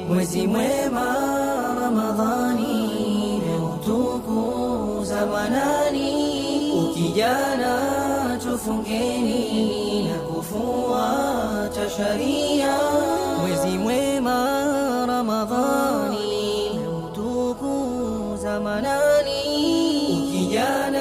mwezi mwema Ramadhani meutukuza manani, ukijana tufungeni na kufuata sharia. Mwezi mwema Ramadhani meutukuza manani, ukijana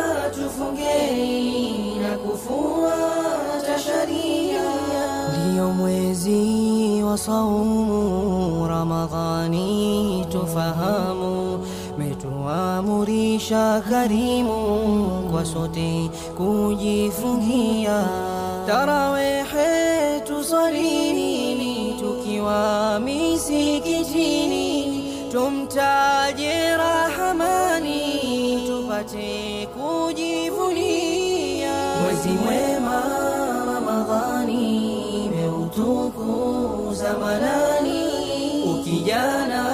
tufungeni na kufuata sharia. Ndiyo mwezi wa saumu Ramadhani, tufahamu metuamurisha karimu kwa sote kujifungia tarawehe tusalini tukiwa misikitini tumtaje Rahamani tupate kujivunia mwezi mwema Ramadhani meutukuza manani, ukijana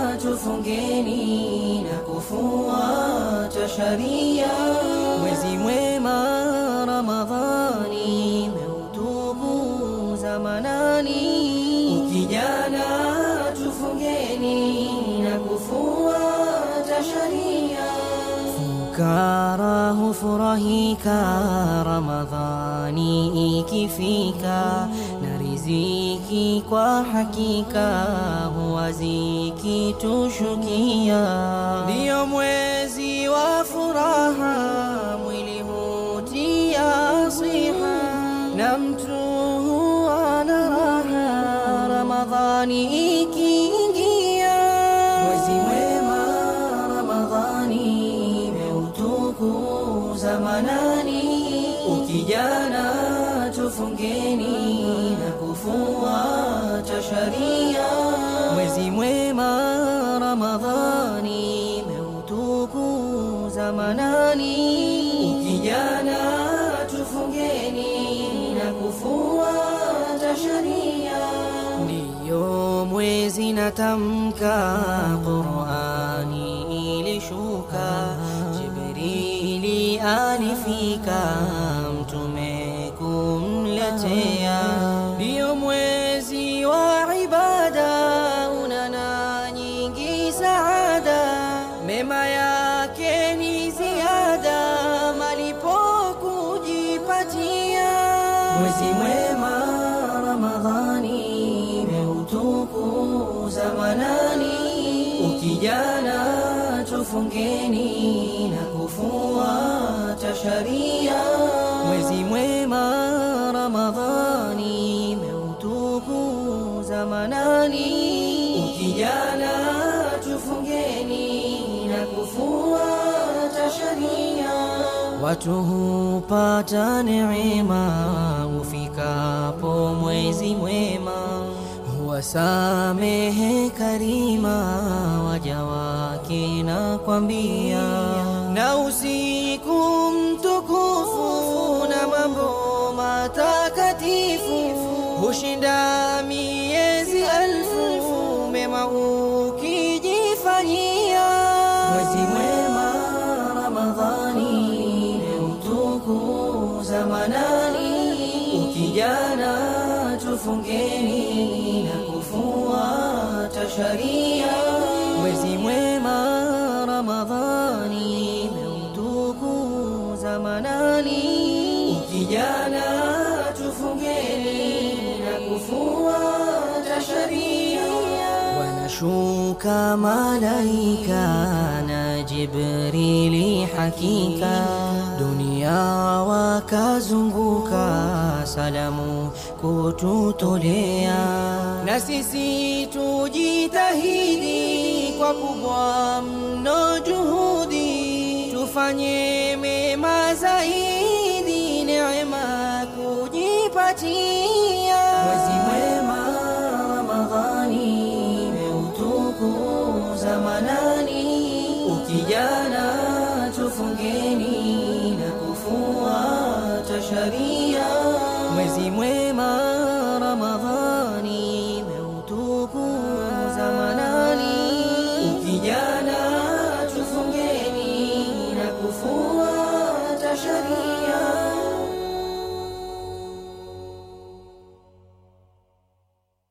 tufungeni na kufuata sharia. Mwezi mwema Ramadhani meutukuza manani, ukijana tufungeni na kufuata sharia. Fukara hufurahika Ramadhani ikifika, na riziki kwa hakika huwa zikitushukia. Ndiyo mwezi wa furaha, mwili hutia siha, na mtu huwa na raha Ramadhani ikiingia. Mwezi mwema Ramadhani meutukuza manani, ukijana tufungeni na kufuata sharia. Mwezi mwema Ramadhani meutukuza manani, ukijana tufungeni na kufuata sharia. Ndiyo mwezi natamka Qur'ani ilishuka, Jibrili alifika, mtume kumletea. Ndiyo mwezi wa ibada, unana nyingi saada, mema yake ni ziada, malipo kujipatia. Mwezi mwema Ramadhani meutukuza manani, ukijana tufungeni na kufuata sharia. Mwezi mwema Ramadhani meutukuza manani, ukijana tufungeni na kufuata sharia. Watu hupata neema ufikapo mwezi mwema, huwasamehe karima waja wake na kwambia, na usiku mtukufu na mambo matakatifu hushinda miezi alfu mema ukijifanyia. Mwezi mwema Ramadhani meutukuza manani, ukijana tufungeni na kufuata sharia. Mwezi mwema Ramadhani meutukuza manani, ukijana tufungeni na kufuata sharia. Wanashuka malaika na Jibrili hakika, dunia wakazunguka, salamu kututolea, na sisi tujitahidi kwa kubwa mno juhudi, tufanye mema zaidi, neema kujipatia. Mwezi mwema Ramadhani meutukuza manani, ukijana tufungeni na kufuata sharia. Mwezi mwema Ramadhani meutukuza manani, ukijana